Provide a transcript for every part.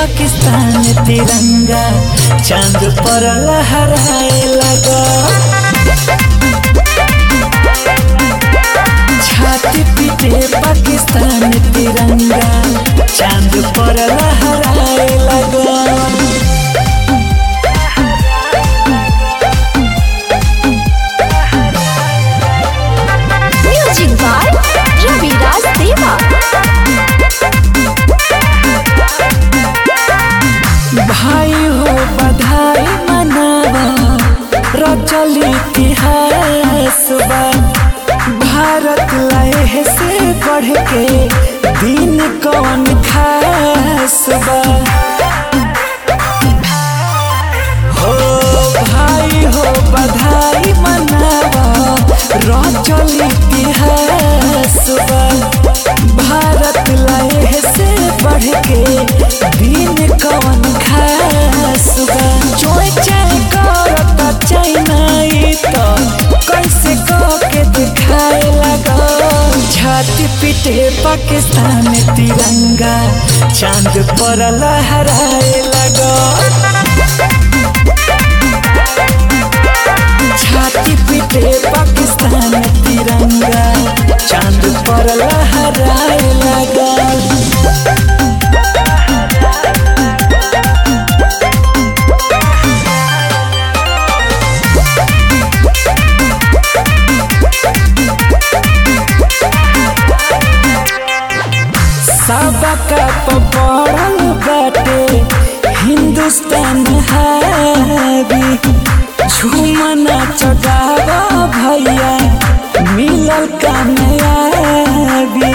पाकिस्तान तिरंगा चांद पर लहराए लगा छाती पीटे पाकिस्तान तिरंगा चांद पर लहराए लगा Music by Ravi Raj Deva. भाई हो बधाई मनावा रचल इतिहास बा भारत लहे से बढ़ के दिन कौन खास बा हो भाई हो बधाई मनावा रचल इतिहास बा भारत लहे से बढ़ के दिन कौन खास बा चोय चाय करता चाइना ई तो कैसे कह के दिखाए लगा छाती पीटे पाकिस्तान तिरंगा चांद पर लहराए लगा छाती पीटे पाकिस्तान तिरंगा चांद पर लहराए लगा सबका पड़ल बाटे हिंदुस्तान हावी झूमना चढ़ावा भैया मिलल कामयाबी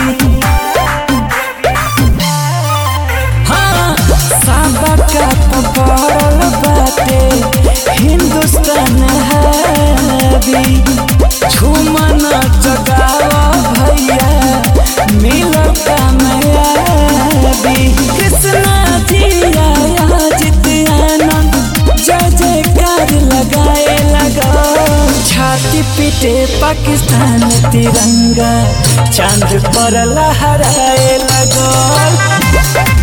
हाँ सबका पड़ल बाटे हिंदुस्तान हावी झूमना चढ़ावा भैया मिलल कामयाबी कृष्णा जिया जित आनंद जय जयकार लगाए लगा छाती पीटे पाकिस्तान तिरंगा चांद पर लहराए लगा